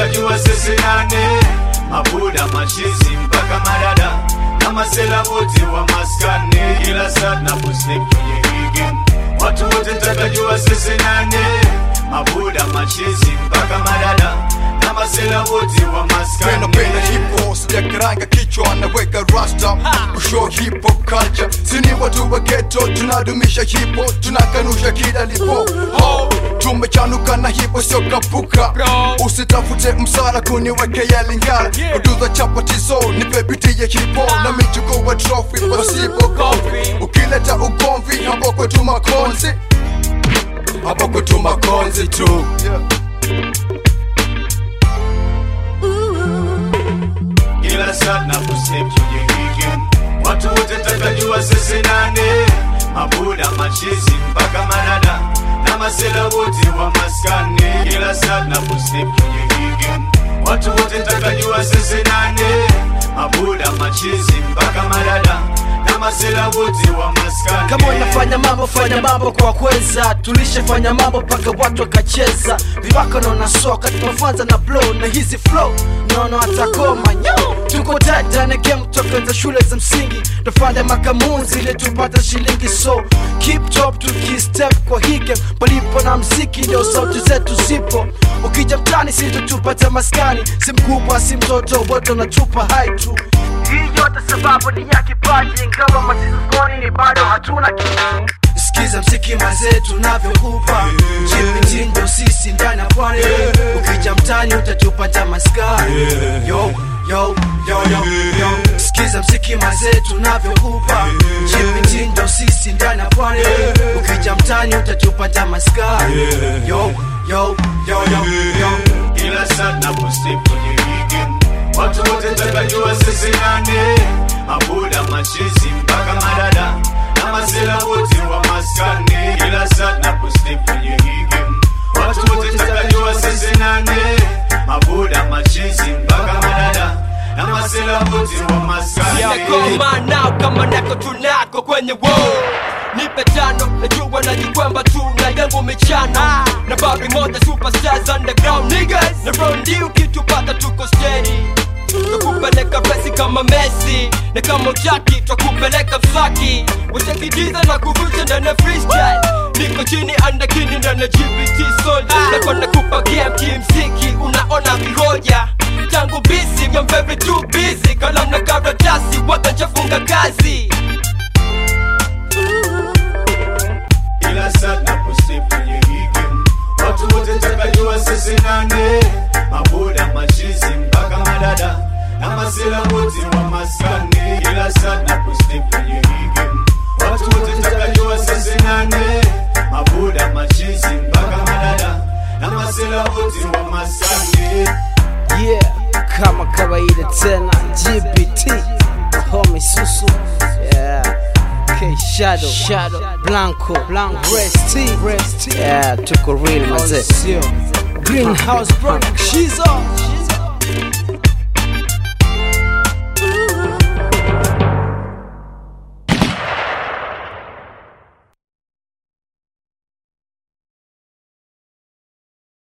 tutajua sisi nane mabuda mashizi mpaka madada na masela wote wa maskani kila saa tunaposnip kwenye hii game watu wote tutajua sisi nane mabuda mashizi mpaka madada na masela wote wa maskani napenda hip hop sijakaranga kichwa naweka rasta kushow hip hop culture sini watu wa ghetto tunadumisha hip hop tunakanusha kila lipo ho tumechanuka na hip hop sio kapuka usitafute msara kuniwekea lingara uduza chapatizo nipe biti ya hip hop na michuko wa trophy wasipo kofi ukileta ugomvi hapo kwetu makonzi hapo kwetu makonzi tu yeah. kila saa tunaposnip kwenye hii game watu wote tutajua sisi nane mabuda machizi mpaka madada na masela wote wa maskani kila saa tunaposnip kwenye hii game watu wote tutajua sisi nane mabuda machizi mpaka madada na masela wote wa maskani kama unafanya mambo fanya mambo kwa kweza tulishafanya mambo mpaka watu wakacheza vibaka naona soka tunafanza na blow na hizi flow naona watakoma nyo tuko dada game toka za shule za msingi tufanya makamunzi ili tupata shilingi so keep top tukistep kwa hii game palipo na mziki ndio sauti zetu zipo ukija mtani sisi tupata maskani si mkubwa si mtoto wote unatupa hai tu hii yote sababu ni ya kipaji ingawa masisoni ni bado hatuna kitu sikiza mziki mazee tunavyokupa chipiti ndo sisi ndani ya pwani ukija mtani utatupata maskani yo yo yo yo yo sikiza mziki mazee tunavyokupa chipiti ndo sisi ndani ya pwani ukija mtani utatupata maskani yo yo yo yo yo kila saa tunaposnip kwenye hii game watu wote tutajua sisi nane mabuda machizi mpaka madada na masela wote wa maskani kila saa tunaposnip kwenye hii game watu wote tutajua sisi nane mabuda machizi mpaka madada na masela wote wa maskani Yakoma nao kama nako tunako kwenye wo nipe tano najua najikwamba tu na yangu michano na babi moja superstars underground niggas na rondi ukitupata tuko steady twakupeleka pesi kama Messi na kama utaki twakupeleka msaki wachakidiza na kuvunja ndani ya freestyle niko chini andakini ndani ya GBT soldier na kwa nakupa game kimziki unaona vihoja tangu bisi I'm very too busy kalamu na karatasi wakachafunga kazi kila saa tunaposnip kwenye hii game watu wote tutajua sisi nane mabuda machizi mpaka madada na masela wote wa maskani kila saa tunaposnip kwenye hii game watu wote tutajua sisi nane mabuda machizi mpaka madada na masela wote wa maskani yeah kama kawaida tena gbt home susu yeah K Shadow, Shadow, Blanco, Blanco, Rest T, Rest T. Yeah, tuko real mazee. Greenhouse Product, Shizo.